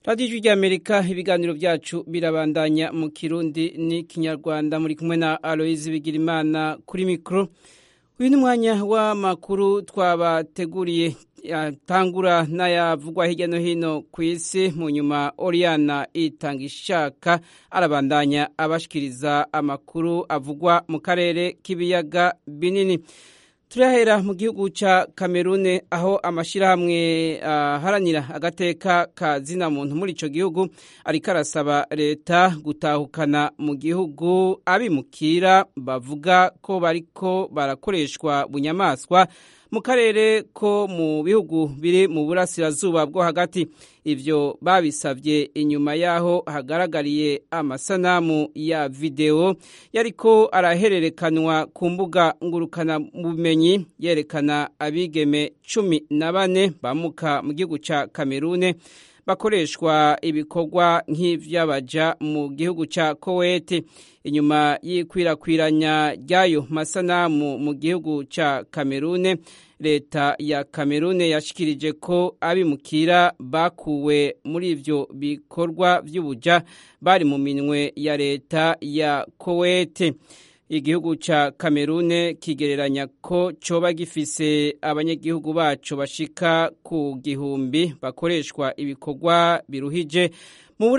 radiyo ijwi ry'amerika ibiganiro byacu birabandanya mu kirundi n'ikinyarwanda muri kumwe na aloyizi bigirimana kuri mikoro uyu ni umwanya w'amakuru twabateguriye yatangura n'ayavugwa hirya no hino ku isi mu nyuma oriyana itanga ishaka arabandanya abashikiriza amakuru avugwa mu karere k'ibiyaga binini turahera mu gihugu cya kamerune aho amashyirahamwe aharanira agateka ka zina muntu muri icyo gihugu ariko arasaba leta gutahukana mu gihugu abimukira bavuga ko bariko barakoreshwa bunyamaswa mu karere ko mu bihugu biri mu burasirazuba bwo hagati ibyo babisabye inyuma y'aho hagaragariye amasanamu ya videwo yariko arahererekanwa ku mbuga ngurukanabumenyi yerekana abigeme cumi na bane bamuka mu gihugu cya kamerune bakoreshwa ibikorwa nk'iby'abaja mu gihugu cya kowete inyuma y'ikwirakwiranya ry'ayo masanamu mu gihugu cya kamerune leta ya kamerune yashikirije ko abimukira bakuwe muri ibyo bikorwa by'ubuja bari mu minwe ya leta ya kowete igihugu cya kamerune kigereranya ko coba gifise abanyagihugu bacu bashika ku gihumbi bakoreshwa ibikorwa biruhije mu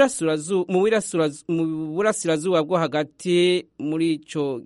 burasirazuba bwo hagati muri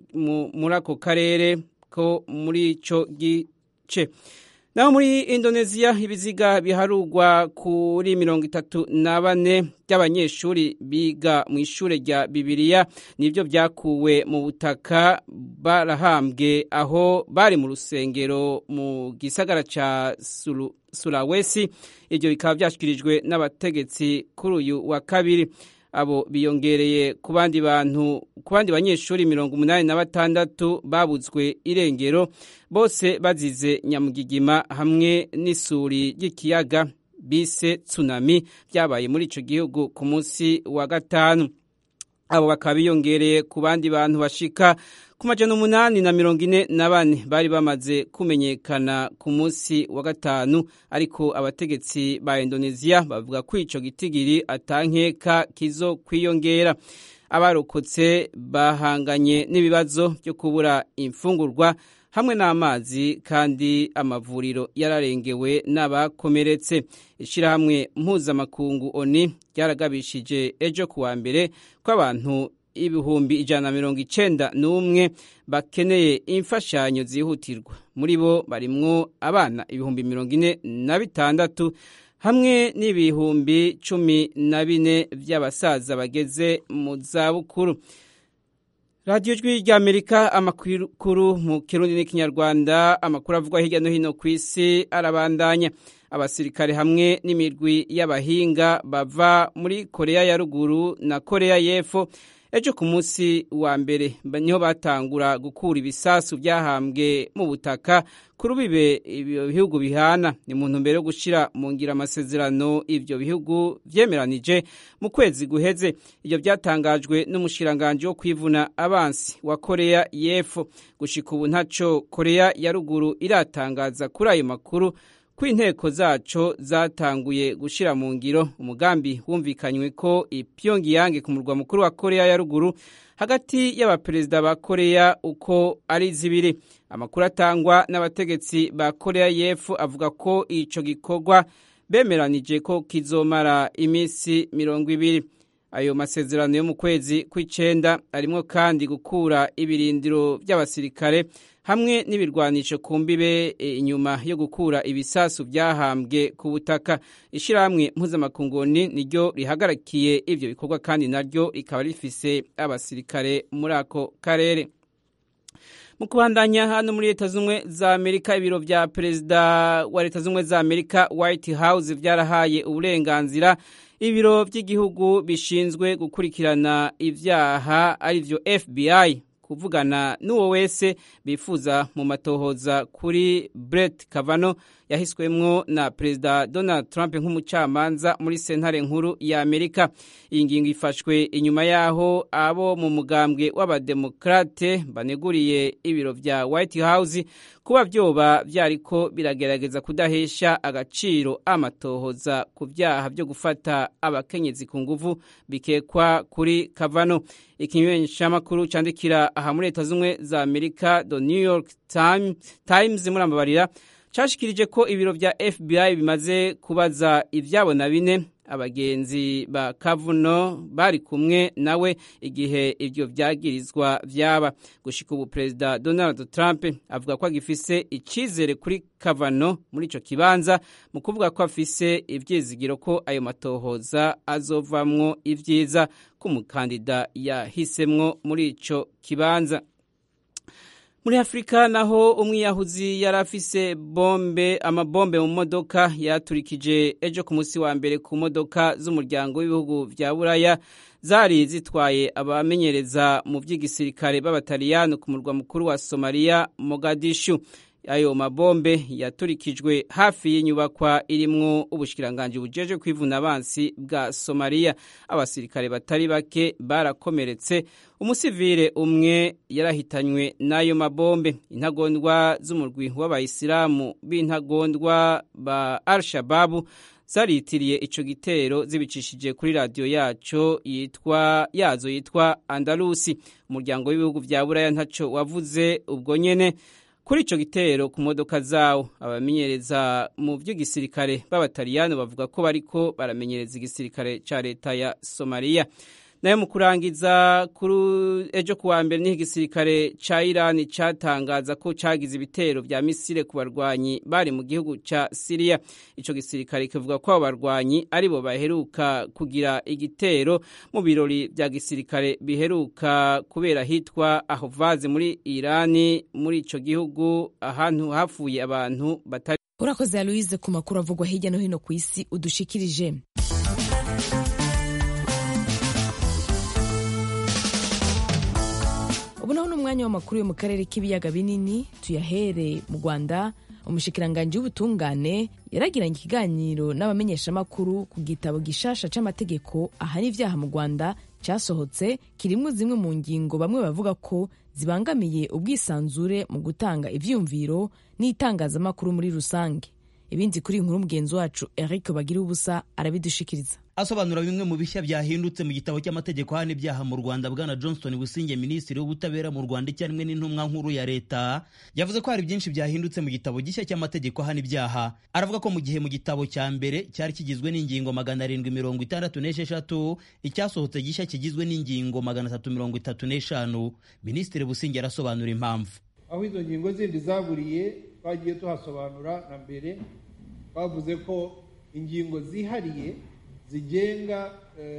ako karere ko muri ico gice naho muri indoneziya ibiziga biharugwa kuri mirongo itatu na bane by'abanyeshuri biga mu ishuri rya bibiliya nibyo byakuwe mu butaka barahambwe aho bari mu rusengero mu gisagara cya sulawesi ibyo bikaba byashyikirijwe n'abategetsi kuri uyu wa kabiri abo biyongereye ku bandi bantu ku bandi banyeshuri mirongo umunani na batandatu babuzwe irengero bose bazize nyamugigima hamwe n'isuri ry'ikiyaga bise tsunami byabaye muri icyo gihugu ku munsi wa gatanu abo bakaba biyongereye ku bandi bantu bashika ku majana umunani na mirongo ine na bane bari bamaze kumenyekana ku munsi wa gatanu ariko abategetsi ba indoneziya bavuga ko ico gitigiri atankeka kizo kwiyongera abarokotse bahanganye n'ibibazo byo kubura imfungurwa hamwe n'amazi kandi amavuriro yararengewe n'abakomeretse ishyirahamwe mpuzamakungu oni ryaragabishije ejo kuwa mbere ko abantu ibihumbi ijana na mirongo icenda n'umwe bakeneye imfashanyo zihutirwa muri bo barimwo abana ibihumbi mirongo ine na bitandatu hamwe n'ibihumbi cumi na bine by'abasaza bageze mu zabukuru radiyo jwi ry'amerika amakuru mu kirundi n'ikinyarwanda amakuru avugwa hirya no hino ku isi arabandanya abasirikare hamwe n'imirwi y'abahinga bava muri koreya ya ruguru na koreya y'epfo ejo ku munsi wa mbere niho batangura gukura ibisasu byahambwe mu butaka kuri bibe ibyo bihugu bihana ni mu ntumbero yo gushyira mu ngira amasezerano ibyo bihugu byemeranije mu kwezi guheze ibyo byatangajwe n'umushiranganji wo kwivuna abansi wa koreya y'epfo gushika ubu ntaco koreya ya ruguru iratangaza kuri ayo makuru ko inteko zaco zatanguye gushyira mu ngiro umugambi wumvikanywe ko ipyongiyange ku murwa mukuru wa koreya ya ruguru hagati y'abaperezida ba koreya uko ari zibiri amakuru atangwa n'abategetsi ba koreya y'epfo avuga ko ico gikorwa bemeranije ko kizomara iminsi mirongo ibiri ayo masezerano yo mu kwezi kw'icenda arimwo kandi gukura ibirindiro by'abasirikare hamwe n'ibirwanisho ku mbibe inyuma yo gukura ibisasu byahambwe ku butaka ishyirahamwe mpuzamakunguni niryo rihagarakiye ibyo bikorwa kandi naryo rikaba rifise abasirikare muri ako karere mu kubandanya hano muri leta z'ubumwe za amerika ibiro bya perezida wa leta z'ubumwe za amerika white house byarahaye uburenganzira ibiro by'igihugu bishinzwe gukurikirana ibyaha arivyo fbi kuvugana n'uwo wese bifuza mu matohoza kuri Brett Kavanaugh yahiswemwo na perezida Donald Trump nk'umucamanza muri sentare nkuru ya Amerika iyi ngingo ifashwe inyuma yaho abo mu mugambwe w'abademokrate baneguriye ibiro vya White House kuba vyoba vyariko biragerageza kudahesha agaciro amatohoza ku vyaha vyo gufata abakenyezi ku nguvu bikekwa kuri Kavanaugh ikimenyeshamakuru candikira aha muri leta z'ubumwe za Amerika The New York Times, Times murambabarira cashikirije ko ibiro vya FBI bimaze kubaza ivyabona bine abagenzi ba Kavuno bari kumwe nawe igihe ivyo vyagirizwa vyaba gushika ubu perezida Donald Trump avuga ko agifise icizere kuri Kavano muri ico kibanza mu kuvuga ko afise ivyizigiro ko ayo matohoza azovamwo ivyiza k'umukandida yahisemwo muri ico kibanza muri afurika naho umwiyahuzi yari afise bombe amabombe mu modoka yaturikije ejo ku munsi wa mbere ku modoka z'umuryango w'ibihugu vya buraya zari zitwaye abamenyereza mu vy'igisirikare b'abataliyani ku murwa mukuru wa somaliya mogadishu ayo mabombe yaturikijwe hafi y'inyubakwa irimwo ubushikiranganji bujeje kwivuna abansi bwa somaliya abasirikare batari bake barakomeretse umusivile umwe yarahitanywe n'ayo mabombe intagondwa z'umurwi w'abayisilamu b'intagondwa ba al-shababu zaritiriye ico gitero zibicishije kuri radiyo yaco yitwa yazo yitwa andalusi umuryango w'ibihugu vya buraya ntaco wavuze ubwo nyene kuri ico gitero ku modoka zawo abamenyereza mu vy'igisirikare b'abataliyani bavuga ko bariko baramenyereza igisirikare ca leta ya somaliya nayo mu kurangiza kuri ejo kuwa mbere niho igisirikare ca irani catangaza ko cagize ibitero vya misile ku barwanyi bari mu gihugu ca siriya ico gisirikare kivuga ko abo barwanyi aribo baheruka kugira igitero mu birori vya gisirikare biheruka kubera hitwa ahovaze muri irani muri ico gihugu ahantu hapfuye abantu batari urakoze aloise ku makuru avugwa hirya no hino ku isi udushikirije ubu naho ni umwanya w'amakuru yo mu karere k'ibiyaga binini tuyahere mu rwanda umushikiranganji w'ubutungane yaragiranye ikiganiro n'abamenyeshamakuru ku gitabo gishasha c'amategeko ahana ivyaha mu rwanda casohotse kirimwo zimwe mu ngingo bamwe bavuga ko zibangamiye ubwisanzure mu gutanga ivyiyumviro n'itangazamakuru muri rusange ibindi kuri inkuru mugenzi wacu eric bagira ubusa arabidushikiriza asobanura bimwe mu bishya byahindutse mu gitabo cy'amategeko hano ibyaha mu rwanda bwana johnston businge minisitiri w'ubutabera mu rwanda icyarimwe n'intumwa nkuru ya leta yavuze ko hari byinshi byahindutse mu gitabo gishya cy'amategeko hano ibyaha aravuga ko mu gihe mu gitabo cya mbere cyari kigizwe n'ingingo magana arindwi mirongo itandatu n'esheshatu icyasohotse gishya kigizwe n'ingingo magana atatu mirongo itatu n'eshanu minisitiri businge arasobanura impamvu aho izo ngingo zindi zaburiye twagiye tuhasobanura na mbere twavuze ko ingingo zihariye zigenga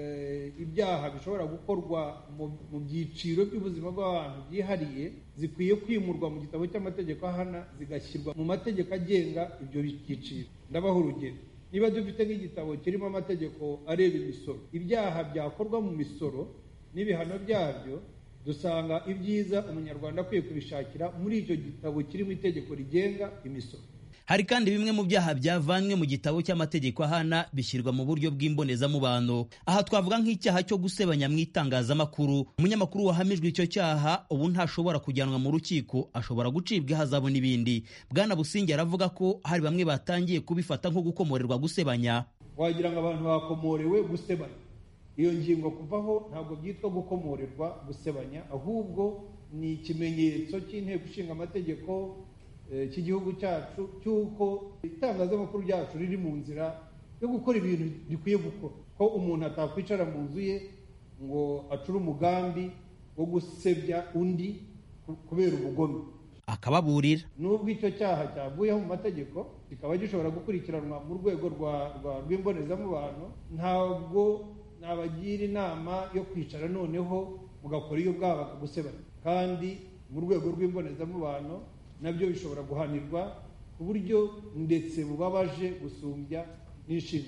ibyaha bishobora gukorwa mu byiciro by'ubuzima bw'abantu byihariye zikwiye kwimurwa mu gitabo cy'amategeko ahana zigashyirwa mu mategeko agenga ibyo byiciro ndabaha urugero niba dufite nk'igitabo kirimo amategeko areba imisoro ibyaha byakorwa mu misoro n'ibihano byabyo dusanga ibyiza umunyarwanda akwiye kubishakira muri icyo gitabo kirimo itegeko rigenga imisoro hari kandi bimwe mu byaha byavanywe mu gitabo cy'amategeko ahana bishyirwa mu buryo bw'imbonezamubano aha twavuga nk'icyaha cyo gusebanya mu itangazamakuru umunyamakuru wahamijwe icyo cyaha ubu ntashobora kujyanwa mu rukiko ashobora gucibwa ihazabu n'ibindi bwana busingi aravuga ko hari bamwe batangiye kubifata nko gukomorerwa gusebanya wagira ngo abantu bakomorewe gusebanya iyo ngingo kuvaho ntabwo byitwa gukomorerwa gusebanya ahubwo ni ikimenyetso cy'inteko ishinga amategeko cy'igihugu cyacu cy'uko itangazamakuru ryacu riri mu nzira yo gukora ibintu rikwiye gukora ko umuntu atakwicara mu nzu ye ngo acure umugambi wo gusebya undi kubera ubugome akababurira nubwo icyo cyaha cyavuyeho mu mategeko kikaba gishobora gukurikiranwa mu rwego rw'imbonezamubano ntabwo nabagira inama yo kwicara noneho mugakora iyo bwaba bakagusebanya kandi mu rwego rw'imbonezamubano nabyo bishobora guhanirwa ku buryo ndetse bubabaje gusumbya n'inshinjabyaha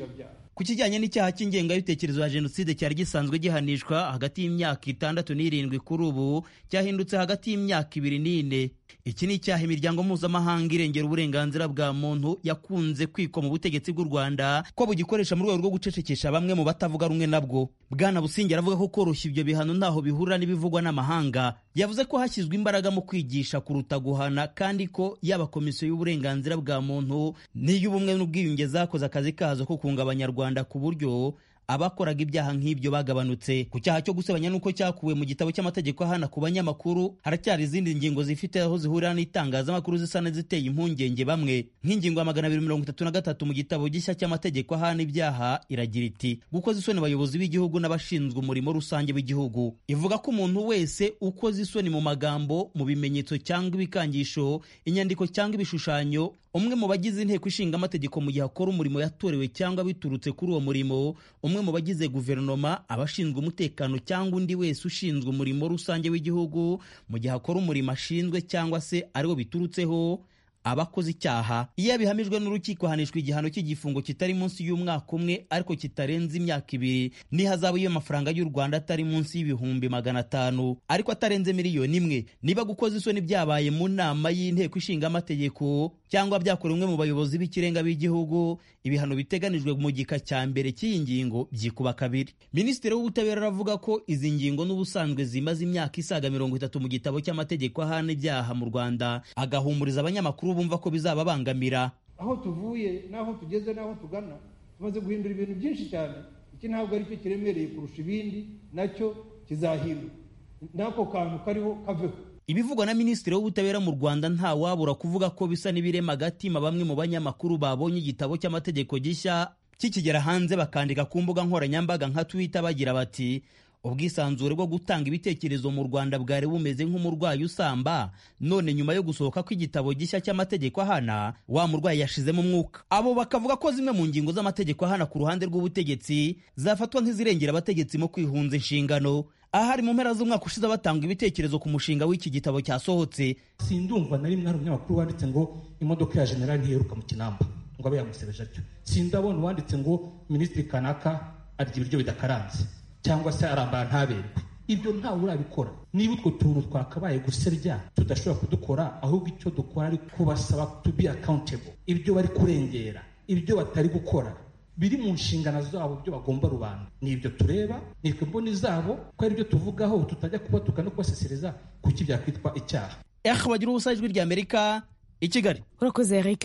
ku kijyanye n'icyaha cy'ingengabitekerezo ya jenoside cyari gisanzwe gihanishwa hagati y'imyaka itandatu n'irindwi kuri ubu cyahindutse hagati y'imyaka ibiri n'ine iki ni icyaha imiryango mpuzamahanga irengera uburenganzira bwa muntu yakunze kwikwa mu butegetsi bw'u rwanda ko bugikoresha mu rwego rwo gucecekesha bamwe mu batavuga rumwe nabwo bwana busingi aravuga ko koroshya ibyo bihano ntaho bihurira n'ibivugwa n'amahanga yavuze ko hashyizwe imbaraga mu kwigisha kuruta guhana kandi ko yaba komisiyo y'uburenganzira bwa muntu n'iy'ubumwe n'ubwiyunge zakoze akazi kazo ko kunga abanyarwanda ku buryo abakoraga ibyaha nk'ibyo bagabanutse ku cyaha cyo gusebanya n'uko cyakuwe mu gitabo cy'amategeko ahana ku banyamakuru haracyari izindi ngingo zifite aho zihurira n'itangazamakuru zisa n'iziteye impungenge bamwe nk'ingingo ya magana abiri mirongo itatu na gatatu mu gitabo gishya cy'amategeko ahana ibyaha iragira iti gukoza isoni abayobozi b'igihugu n'abashinzwe umurimo rusange w'igihugu ivuga ko umuntu wese ukoze isoni mu magambo mu bimenyetso cyangwa ibikangisho inyandiko cyangwa ibishushanyo umwe mu bagize inteko ishinga amategeko mu gihe akora umurimo yatorewe cyangwa biturutse kuri uwo murimo umwe mu bagize guverinoma abashinzwe umutekano cyangwa undi wese ushinzwe umurimo rusange w'igihugu mu gihe akora umurimo ashinzwe cyangwa se ariwo biturutseho abakoze icyaha iyo abihamijwe n'urukiko ahanishwa igihano cy'igifungo kitari munsi y'umwaka umwe ariko kitarenze imyaka ibiri n'ihazabu y'amafaranga y'u rwanda atari munsi y'ibihumbi magana atanu ariko atarenze miliyoni imwe niba gukoza isoni byabaye mu nama y'inteko ishinga amategeko cyangwa byakorewe umwe mu bayobozi b'ikirenga b'igihugu ibihano biteganijwe mu gika cya mbere cy'iyi ngingo byikuba kabiri minisitiri w'ubutabera aravuga ko izi ngingo n'ubusanzwe zimaze imyaka isaga mirongo itatu mu gitabo cy'amategeko ahana ibyaha mu rwanda agahumuriza abanyamakuru bumva ko bizababangamira aho tuvuye n'aho tugeze n'aho tugana tumaze guhindura ibintu byinshi cyane iki ntabwo ari cyo kiremereye kurusha ibindi nacyo kizahinduka n'ako kantu kariho kaveho ibivugwa na minisitiri w'ubutabera mu rwanda nta wabura kuvuga ko bisa n'ibirema agatima bamwe mu banyamakuru babonye igitabo cy'amategeko gishya kikigera hanze bakandika ku mbuga nkoranyambaga nka twitter bagira bati ubwisanzure bwo gutanga ibitekerezo mu rwanda bwari bumeze nk'umurwayi usamba none nyuma yo gusohoka kw'igitabo gishya cy'amategeko ahana wa murwayi yashizemo umwuka abo bakavuga ko zimwe mu ngingo z'amategeko ahana ku ruhande rw'ubutegetsi zafatwa nk'izirengera abategetsi mu kwihunza inshingano ahari mu mpera z'umwaka ushize batanga ibitekerezo ku mushinga w'iki gitabo cyasohotse sindumva na rimwe hari umunyamakuru wanditse ngo imodoka ya generali ntiheruka mu kinamba ngo abe yamusebeje atyo sindabona uwanditse ngo minisitiri kanaka arya ibiryo bidakaranze cyangwa se arambara ntaberwe ibyo ntawe urabikora niba utwo tuntu twakabaye gusebya tudashobora kudukora ahubwo icyo dukora ari kubasaba to be accountable ibyo bari kurengera ibyo batari gukora biri mu nshingano zabo byo bagomba rubanda ni ibyo tureba ni twe mboni zabo ko ari byo tuvugaho tutajya kubatuka no kubasesereza kuki byakwitwa icyaha ehe bagira ubusa ijwi rya amerika i kigali urakoze eric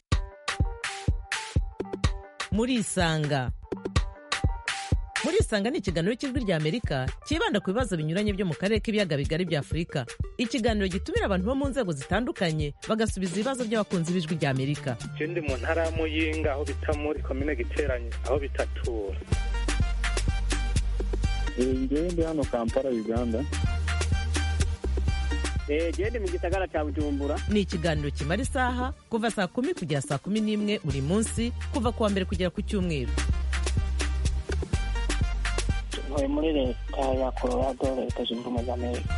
murisanga murisanga ni ikiganiro cy'ijwi rya amerika cyibanda ku bibazo binyuranye byo mu karere k'ibiyaga bigari bya afurika ikiganiro gitumira abantu bo mu nzego zitandukanye bagasubiza ibibazo by'abakunzi b'ijwi rya amerika ndi mu ntara ya muyinga aho bita muri komine giteranye aho bitatura ngewe ndi hano kampala uganda gende mu gisagara cya bujumbura ni ikiganiro kimara isaha kuva saa kumi kugera saa kumi n'imwe buri munsi kuva ku wa mbere kugera ku cyumweru ntuye muri leta ya colorado leta zunze ubumwe za amerika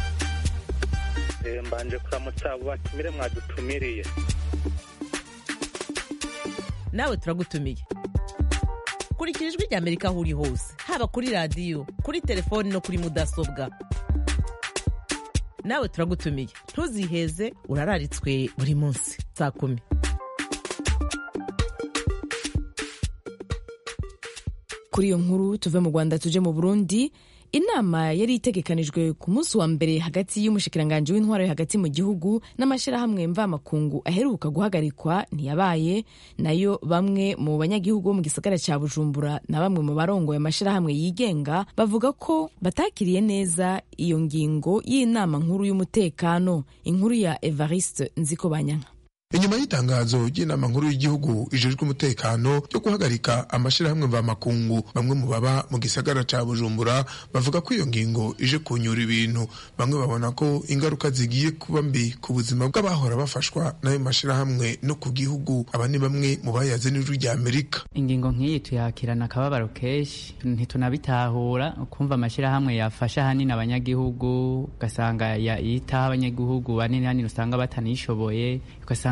mbanje kuramutsa abo batumire mwadutumiriye nawe turagutumiye kurikira ijwi rya amerika aho uri hose haba kuri radiyo kuri telefoni no kuri mudasobwa nawe turagutumiye ntuziheze urararitswe buri munsi saa kumi kuri iyo nkuru tuve mu rwanda tuje mu burundi inama yari itegekanijwe ku munsi wa mbere hagati y'umushikiranganji w'intwaro hagati mu gihugu n'amashyirahamwe mvamakungu aheruka guhagarikwa ntiyabaye nayo bamwe mu banyagihugu bo mu gisagara cya bujumbura na bamwe mu barongoye amashyirahamwe yigenga bavuga ko batakiriye neza iyo ngingo y'inama nkuru y'umutekano inkuru ya evariste nziko banyanka inyuma y'itangazo ry'inama nkuru y'igihugu ijejwe umutekano yo guhagarika amashyirahamwe mvamakungu bamwe mu baba mu gisagara ca bujumbura bavuga ko iyo ngingo ije kunyura ibintu bamwe babona ko ingaruka zigiye kuba mbi ku buzima bw'abahora bafashwa n'ayo mashyirahamwe no ku gihugu aba ni bamwe mu bayaze n'ijwi rya amerika ingingo nk'iyi tuyakirana akababaro kenshi ntitunabitahura ukumva amashyirahamwe yafasha ahanini abanyagihugu ugasanga yitaho abanyagihugu banini hanini usanga batanishoboye ugasanga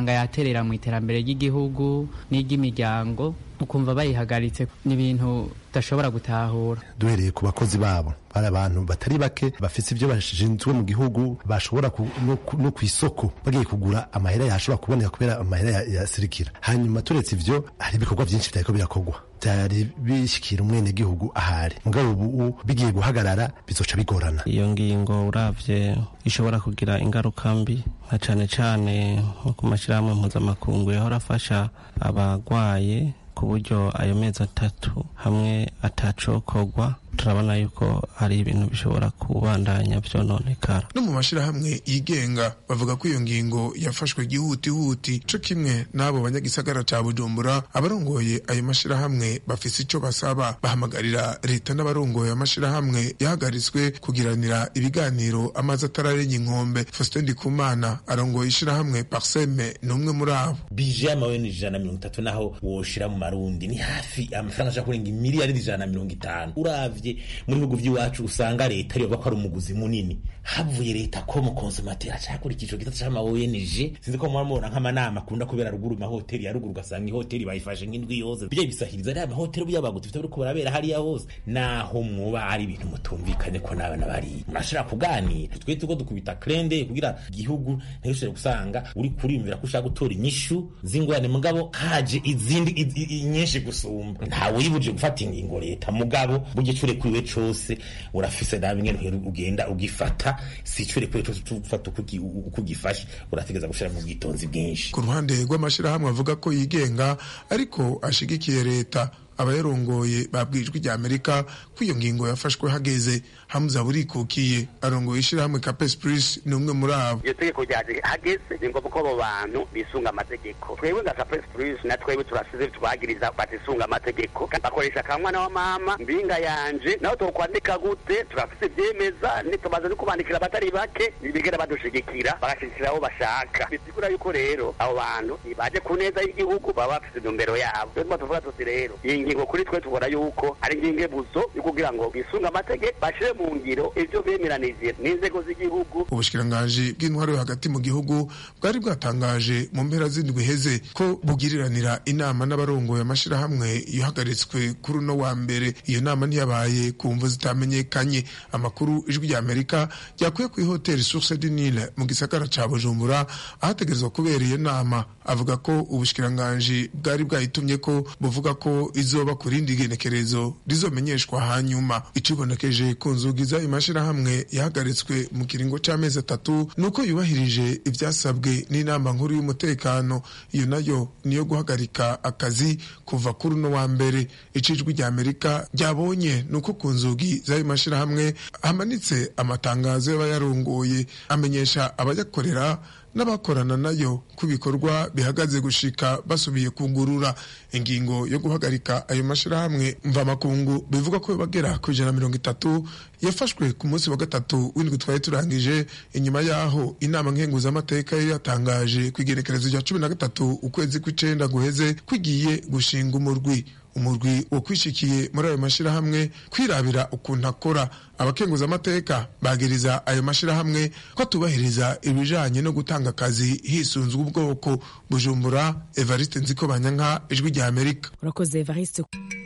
ugasanga yaterera mu iterambere ry'igihugu n'iry'imiryango ukumva bayihagaritse ni ibintu udashobora gutahura duhereye ku bakozi babo bari abantu batari bake bafite ibyo bashinzwe mu gihugu bashobora no ku isoko bagiye kugura amahera yashobora kuboneka kubera amahera yasirikira hanyuma turetse ivyo hari ibikorwa byinshi byariko birakorwa byari bishyikira umwenegihugu ahari mugabo ubu bigiye guhagarara bizoca bigorana iyo ngingo uravye ishobora kugira ingaruka mbi nka cane cane nko ku mashyirahamwe mpuzamakungu yahora afasha abagwaye ku buryo ayo mezi atatu hamwe atacokorwa turabona yuko hari ibintu bishobora kubandanya vyononekara no mu mashirahamwe yigenga bavuga ko iyo ngingo yafashwe gihutihuti co kimwe n'abo banyagisagara ca bujumbura abarongoye ayo mashirahamwe bafise ico basaba bahamagarira leta n'abarongoye amashirahamwe yahagaritswe kugiranira ibiganiro amazi atararenya inkombe faustin ndikumana arongoye ishirahamwe parseme ni umwe muri abo bije y'amaweni ijana na mirongo itatu naho woshira mu marundi ni hafi amafaranga ashaka kurenga imiliyaridi ijana na mirongo itanu uravye muri bihugu by'iwacu usanga leta ariyo ko ari umuguzi munini havuye leta ko mu konsomateri acakora icyiciro gitatu c'ama ONG sinzi ko mubona nk'amanama akunda kubera ruguru mahoteli ya ruguru ugasanga ihoteli bayifashe nk'indwi yose bijya bisahiriza ari amahoteli y'abaguzi bifite biriko barabera hariya hose naho muba ari ibintu mutumvikanye ko n'abana bari murashobora kuganira twe tuko dukubita krende kugira igihugu ntishobore gusanga uri kuriyumvira ko ushaka gutora inyishu z'ingorane mugabo haje izindi nyinshi gusumba ntawe yibuje gufata ingingo leta mugabo burya cure kwiwe cose urafise nawe ingene ugenda ugifata si cure kwiwe cose ufata uko ugifashe urategeza gushira mu bwitonzi bwinshi ku ruhande rw'amashirahamwe avuga ko yigenga ariko ashigikiye leta abayarongoye babwijwe rya Amerika ko iyo ngingo yafashwe hageze Hamza burikukiye arongoye ishirahamwe Capes Plus ni umwe muri abo iyo tegeko ryaje hageze ni ngombwa ko abo bantu bisunga amategeko twebwe nka Capes Plus na twebwe turasize twagiriza batisunga amategeko bakoresha akamwana wa mama mbinga yanje naho tokwandika gute turafise ivyemeza nitumaze no kubandikira abatari bake bigera badushigikira bagashigikira abo bashaka bisigura yuko rero abo bantu baje ku neza y'igihugu baba bafise intumbero yabo rero tuvuga tuti rero ingingo kuri twe tubona yuko ari ingingo buzo yo kugira ngo bisunge amategeko bashire mu ngiro ivyo bemeranije n'inzego z'igihugu ubushikiranganji bw'intwaro yo hagati mu gihugu bwari bwatangaje mu mpera z'indwi heze ko bugiriranira inama n'abarongoye amashirahamwe yahagaritswe kuri uno wa mbere iyo nama ntiyabaye ku mvu zitamenyekanye amakuru ijwi rya amerika ryakuye ku ihoteli source du nil mu gisagara ca bujumbura ahategerezwa kubera iyo nama avuga ko ubushikiranganji bwari bwayitumye ko buvuga ko izoba ku rindi genekerezo rizomenyeshwa hanyuma icibonekeje ku nzugi z'ayo mashirahamwe yahagaritswe mu kiringo c'amezi atatu nuko yubahirije ivyasabwe n'inama nkuru y'umutekano iyo nayo niyo guhagarika akazi kuva kuri uno wa mbere icijwi rya amerika ryabonye nuko ku nzugi z'ayo mashirahamwe hamanitse amatangazo y'abayarongoye amenyesha abayakorera n'abakorana nayo ku bikorwa bihagaze gushika basubiye kugurura ingingo yo guhagarika ayo mashirahamwe mvamakungu bivuga ko bagera ku ijana mirongo itatu yafashwe ku munsi wa gatatu w'indwi twari turangije inyuma yaho inama nkenguzamateka yari yatangaje ku igenekerezo rya cumi na gatatu ukwezi kw'icenda guheze kwigiye gushinga umurwi umurwi wo kwishikiye muri ayo mashirahamwe kwirabira ukuntu akora abakenguzamateka bagiriza ayo mashirahamwe ko atubahiriza ibijanye no gutanga akazi hisunzwe ubwoko bujumbura evariste nziko banyanka ijwi rya amerika urakoze evariste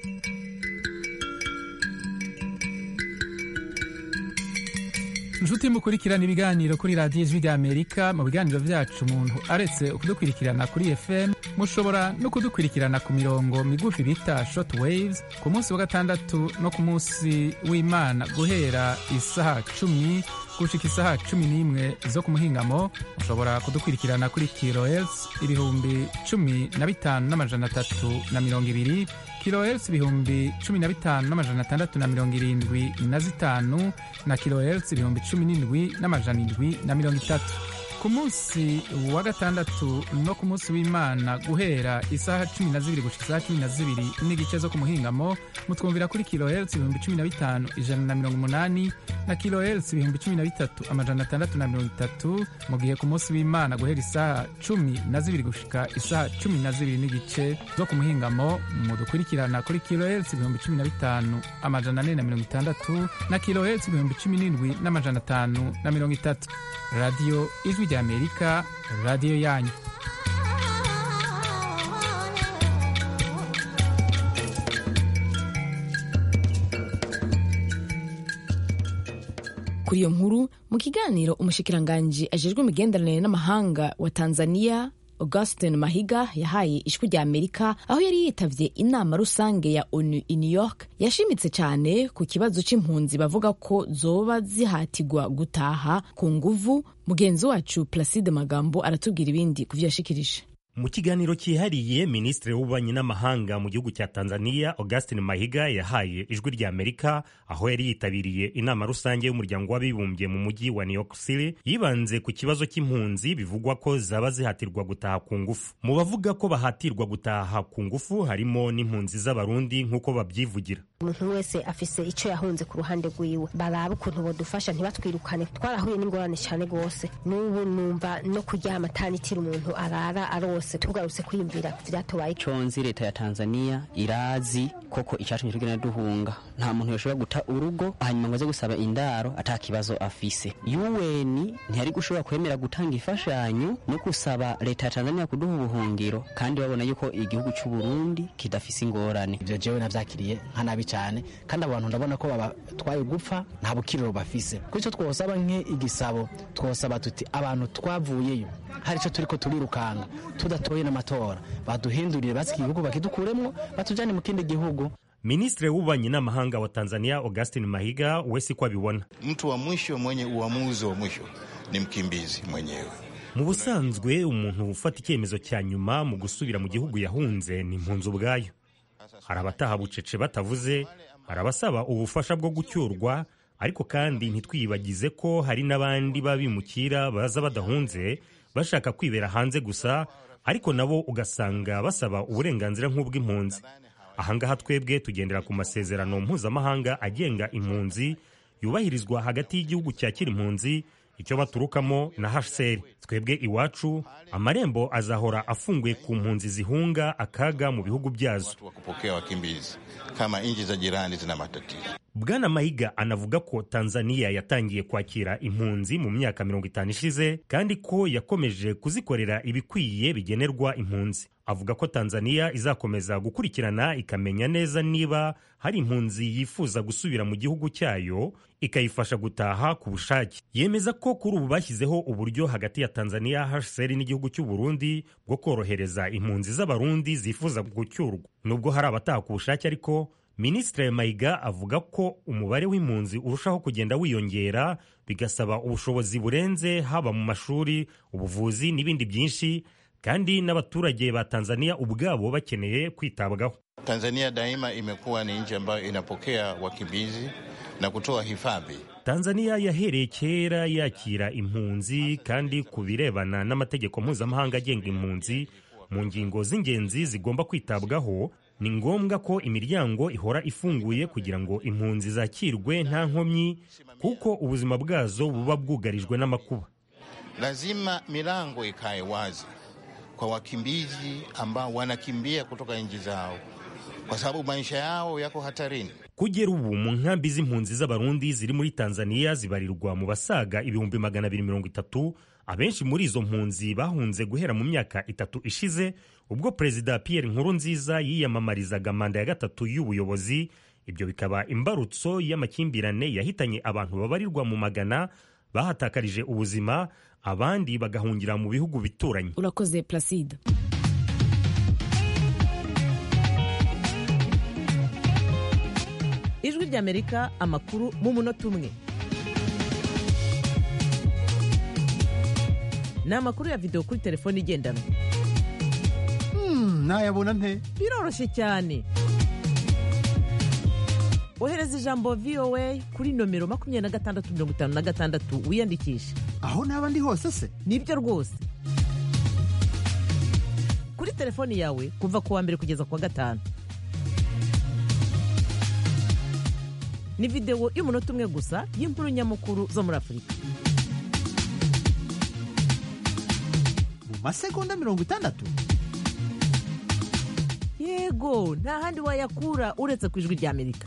inshuti mukurikirana ibiganiro kuri radiyo ijwi rya amerika mu biganiro byacu umuntu aretse kudukurikirana kuri fm mushobora no kudukurikirana ku mirongo migufi bita short waves ku munsi wa gatandatu no ku munsi w'imana guhera isaha cumi gushika isaha cumi n'imwe zo ku muhingamo mushobora kudukurikirana kuri kilohertz ibihumbi cumi na bitanu n'amajana atatu na mirongo ibiri kilohertz ibihumbi cumi na bitanu n'amajana atandatu na mirongo irindwi na zitanu na kilohertz ibihumbi cumi n'indwi n'amajana indwi na mirongo itatu ku munsi wa gatandatu no ku munsi w'imana guhera isaha cumi na zibiri gushika isaha cumi na zibiri n'igice zo ku muhingamo mutwumvira kuri kilohertz ibihumbi cumi na bitanu ijana na mirongo umunani na kilohertz ibihumbi cumi na bitatu amajana atandatu na mirongo itatu mu gihe ku munsi w'imana guhera isaha cumi na zibiri gushika isaha cumi na zibiri n'igice zo ku muhingamo mudukurikirana kuri kilohertz ibihumbi cumi na bitanu amajana ane na mirongo itandatu na kilohertz ibihumbi cumi n'indwi n'amajana atanu na mirongo itatu radiyo ijwi rya amerika radiyo yanyu kuri iyo nkuru mu kiganiro umushikiranganji ajejwe imigenderanire n'amahanga wa tanzania augustin mahiga yahaye ijwi rya amerika aho yari yitavye inama rusange ya onu i new york yashimitse cyane ku kibazo c'impunzi bavuga ko zoba zihatirwa gutaha ku nguvu mugenzi wacu placide magambo aratubwira ibindi ku vyo yashikirije mu kiganiro cyihariye minisitiri w'ububanyi n'amahanga mu gihugu cya tanzania augustin mahiga yahaye ijwi rya amerika aho yari yitabiriye inama rusange y'umuryango w'abibumbye mu mujyi wa new york city yibanze ku kibazo cy'impunzi bivugwa ko zaba zihatirwa gutaha ku ngufu mu bavuga ko bahatirwa gutaha ku ngufu harimo n'impunzi z'abarundi nk'uko babyivugira umuntu wese afise icyo yahunze ku ruhande rwiwe baraba ukuntu bodufasha ntibatwirukane twarahuye n'ingorane cyane rwose n'ubu numva no kuryama atanitira umuntu arara arose tugarutse kwiyumvira vyatubaye conzi leta ya tanzania irazi koko icatumye tugenda duhunga nta muntu yoshobora guta urugo hanyuma ngo aze gusaba indaro ata kibazo afise un ntiyari gushobora kwemera gutanga imfashanyo no gusaba leta ya tanzania kuduha ubuhungiro kandi babona yuko igihugu c'uburundi kidafise ingorane ivyo jewe navyakiriye nka nabi cyane kandi abantu ndabona ko babatwaye gupfa nta bukiriro bafise kuri icyo twosaba nk'igisabo twosaba tuti abantu twavuyeyo hari icyo turi ko turirukanga tudatoye n'amatora baduhindurire basi igihugu bakidukuremwo batujyane mu kindi gihugu Ministre w'ububanyi n'amahanga wa Tanzania Augustin Mahiga we siko abibona. Mtu wa mwisho mwenye uamuzi wa mwisho ni mkimbizi mwenyewe. Mu busanzwe umuntu ufata icyemezo cya nyuma mu gusubira mu gihugu yahunze ni impunzi ubwayo. Hari abataha bucece batavuze, hari abasaba ubufasha bwo gucyurwa, ariko kandi ntitwiyibagize ko hari n'abandi babimukira baza badahunze bashaka kwibera hanze gusa, ariko nabo ugasanga basaba uburenganzira nk'ubw'impunzi. ahangaha twebwe tugendera ku masezerano mpuzamahanga agenga impunzi yubahirizwa hagati y'igihugu cyakira impunzi icyo baturukamo na HCR twebwe iwacu amarembo azahora afunguye ku mpunzi zihunga akaga mu bihugu byazo kupokea wakimbizi kama nchi za jirani zina matatizo Bwana Mahiga anavuga ko Tanzania yatangiye kwakira impunzi mu myaka mirongo itanu ishize kandi ko yakomeje kuzikorera ibikwiye bigenerwa impunzi. Avuga ko Tanzania izakomeza gukurikirana ikamenya neza niba hari impunzi yifuza gusubira mu gihugu cyayo ikayifasha gutaha ku bushake. Yemeza ko kuri ubu bashyizeho uburyo hagati ya Tanzania, HCR n'igihugu cy'u Burundi bwo korohereza impunzi z'abarundi zifuza gucyurwa. Nubwo hari abataha ku bushake ariko Minisitiri Mayiga avuga ko umubare w'impunzi urushaho kugenda wiyongera bigasaba ubushobozi burenze haba mu mashuri, ubuvuzi n'ibindi byinshi kandi n'abaturage ba Tanzania ubwabo bakeneye kwitabwaho. Tanzania daima imekuwa ni nchi ambayo inapokea wakimbizi na kutoa hifadhi. Tanzania yahereye kera yakira impunzi kandi ku birebana n'amategeko mpuzamahanga agenga impunzi mu ngingo z'ingenzi zigomba kwitabwaho ni ngombwa ko imiryango ihora ifunguye kugira ngo impunzi zakirwe nta nkomyi kuko ubuzima bwazo buba bwugarijwe n'amakuba. Lazima milango ikae wazi kwa wakimbizi ambao wanakimbia kutoka nchi zao kwa sababu maisha yao yako hatarini. Kugera ubu mu nkambi z'impunzi z'abarundi ziri muri Tanzania zibarirwa mu basaga ibihumbi magana abiri mirongo itatu abenshi muri izo mpunzi bahunze guhera mu myaka itatu ishize ubwo perezida Pierre Nkurunziza yiyamamarizaga manda ya gatatu y'ubuyobozi ibyo bikaba imbarutso y'amakimbirane yahitanye abantu babarirwa mu magana bahatakarije ubuzima abandi bagahungira mu bihugu bituranye urakoze Placide ijwi ry'amerika amakuru mu munota umwe ni amakuru ya videwo kuri telefone igendanwa nayabona nte biroroshye cyane ohereza ijambo voa kuri nomero makumyabiri na gatandatu mirongo itanu na gatandatu wiyandikishe aho naba ndi hose se nibyo rwose kuri telefoni yawe kuva ku wa mbere kugeza ku wa gatanu ni videwo y'umunota umwe gusa y'inkuru nyamukuru zo muri afurika mu masegonda mirongo itandatu yego nta handi wayakura uretse ku ijwi ry'amerika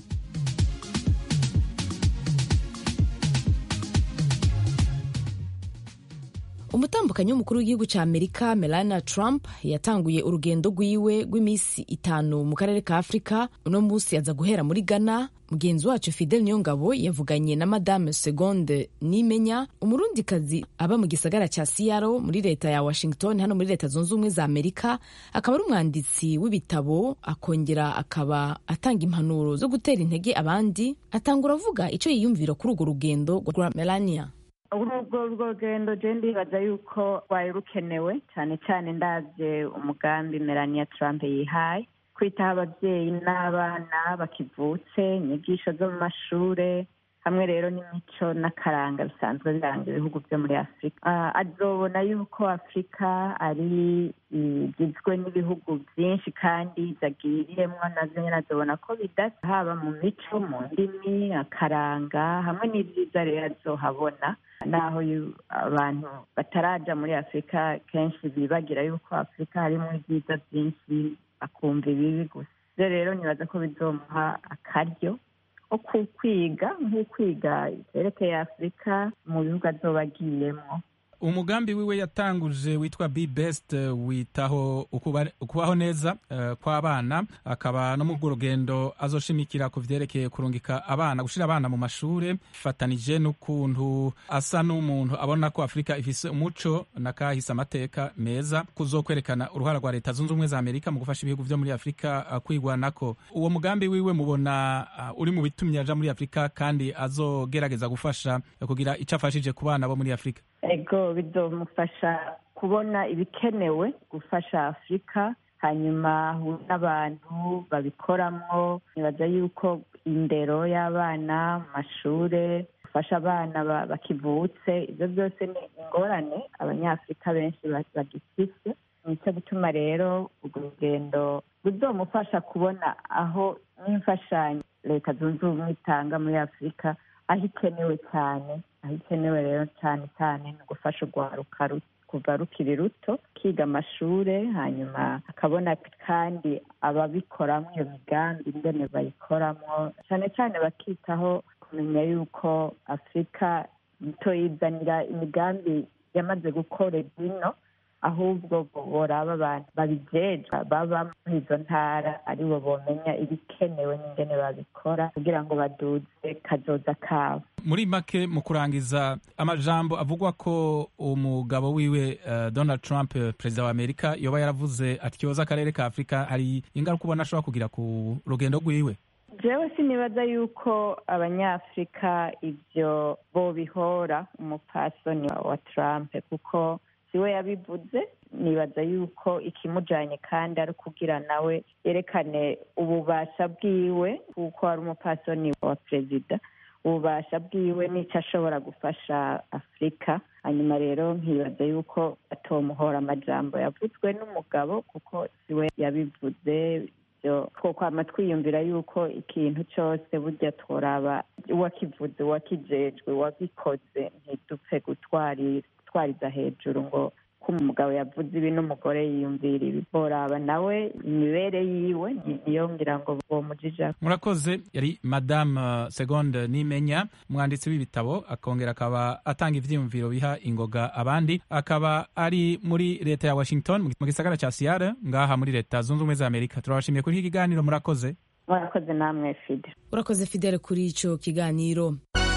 umutambukanyi w'umukuru w'igihugu cya amerika melania trump yatanguye urugendo rwiwe rw'iminsi itanu mu karere ka afurika uno munsi aza guhera muri ghana mugenzi wacu fidel niyongabo yavuganye na madame segonde nimenya umurundikazi aba mu gisagara cya siyaro muri leta ya washington hano muri leta zunze ubumwe za amerika akaba ari umwanditsi w'ibitabo akongera akaba atanga impanuro zo gutera intege abandi atangura avuga icyo yiyumvira kuri urwo rugendo rwa melania urwo rugendo je ndibaza yuko rwari rukenewe cyane cyane ndabye umugambi melania trump yihaye kwitaho ababyeyi n'abana bakivutse inyigisho zo mu mashure hamwe rero n'imico n'akaranga bisanzwe biranga ibihugu byo muri afurika azobona yuko afurika ari igizwe n'ibihugu byinshi kandi zagiriyemwo nazo nyine azobona ko bidasa haba mu mico mu ndimi akaranga hamwe n'ibyiza rero azohabona naho abantu bataraja muri afurika kenshi bibagira yuko afurika harimo ibyiza byinshi bakumva ibibi gusa ibyo rero nibaza ko bizomuha akaryo ko kwiga nk'ukwiga ivyerekeye afurika mu bihugu azoba agiyemwo umugambi wiwe yatanguje witwa be best witaho ukubaho neza uh, kw'abana akaba no mu rugendo azoshimikira ku vyerekeye kurungika abana gushira abana mu mashure fatanije n'ukuntu asa n'umuntu abona ko afurika ifise umuco nakahise amateka meza kuzokwerekana uruhara rwa leta zunze ubumwe za amerika mu gufasha ibihugu vyo muri afurika uh, kwigwanako uwo mugambi wiwe mubona uh, uri mu bitumye aja muri afurika kandi azogerageza gufasha kugira ico afashije ku bana bo muri afurika ego bizomufasha kubona ibikenewe gufasha afurika hanyuma n'abantu babikoramwo nibaza yuko indero y'abana mu mashure gufasha abana bakivutse ibyo byose ni ingorane abanyafurika benshi bagifise nicyo gutuma rero urwo rugendo ruzomufasha kubona aho n'imfashanyo leta zunze ubumwe itanga muri afurika aho ikenewe cyane aho ikenewe rero cyane cyane ni ugufasha urwaruka kuva rukiri ruto kiga amashure hanyuma akabona kandi ababikoramo iyo migambi ingene bayikoramo cyane cyane bakitaho kumenya yuko afurika itoyizanira imigambi yamaze gukora bino ahubwo boraba abantu babijejwe baba muri izo ntara aribo bomenya ibikenewe n'ingene babikora kugira ngo baduze kazoza kabo muri make mu kurangiza amajambo avugwa ko umugabo wiwe uh, donald trump perezida wa amerika yoba yaravuze atyoza akarere ka afurika hari ingaruka ubona ashobora kugira ku rugendo rwiwe jewe sinibaza yuko abanyafurika ibyo bobihora umupasoni wa trump kuko siwe yabivuze nibaza yuko ikimujanye kandi ari ukugira nawe yerekane ububasha bwiwe kuko ari umupasoni wa perezida ububasha bwiwe n'icyo ashobora gufasha afurika hanyuma rero nkibaza yuko atomuhora amajambo yavuzwe n'umugabo kuko siwe yabivuze twokwama twiyumvira yuko ikintu cyose burya tworaba uwakivuze uwakijejwe uwagikoze ntidupfe gutwariza hejuru ngo ko umugabo yavuze ibi n'umugore yiyumvira ibi boraba nawe imibere yiwe niyo ngira ngo bomujija murakoze yari madame segonde nimenya umwanditsi w'ibitabo akongera akaba atanga ivyiyumviro biha ingoga abandi akaba ari muri leta ya washington mu gisagara ca seattle ngaha muri leta zunze ubumwe za amerika turabashimiye kuri iki kiganiro murakoze murakoze namwe fide urakoze fidele kuri ico kiganiro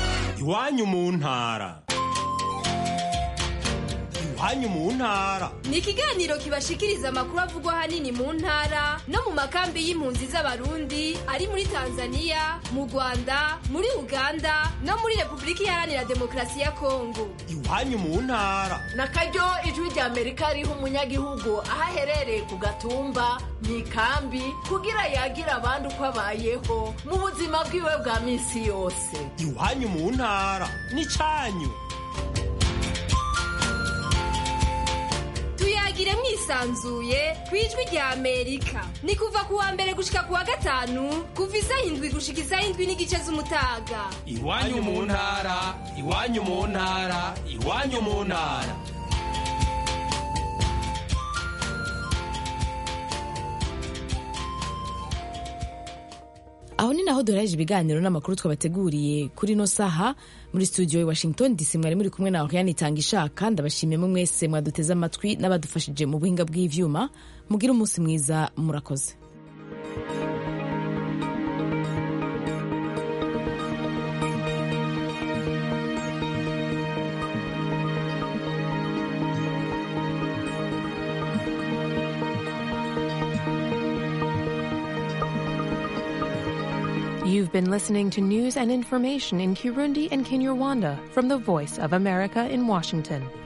iwanyu mu ntara iwanyu mu ntara ni ikiganiro kibashikiriza amakuru avugwa ahanini mu ntara no mu makambi y'impunzi z'abarundi ari muri tanzania mu rwanda muri uganda no muri repubulika iharanira demokarasi ya kongo iwanyu mu ntara na karyo ijwi rya amerika riha umunyagihugu aho aherereye ku gatumba mu ikambi kugira yagira abandi uko abayeho mu buzima bwiwe bwa minsi yose iwanyu mu ntara ni cyanyu tuyagire mwisanzuye ku ijwi rya amerika ni kuva ku wa mbere gushika ku wa gatanu kuva isaha indwi gushika isaha indwi n'igice z'umutaga iwanyu mu ntara iwanyu mu ntara iwanyu mu ntara aho ni naho duhereje ibiganiro n'amakuru twabateguriye kuri ino saha muri studio i washington dc mwari muri kumwe na oriane itanga ishaka ndabashimiyemo mwese mwaduteze amatwi n'abadufashije mu buhinga bw'ivyuma mugire umunsi mwiza murakoze You've been listening to news and information in Kirundi and Kinyarwanda from the Voice of America in Washington.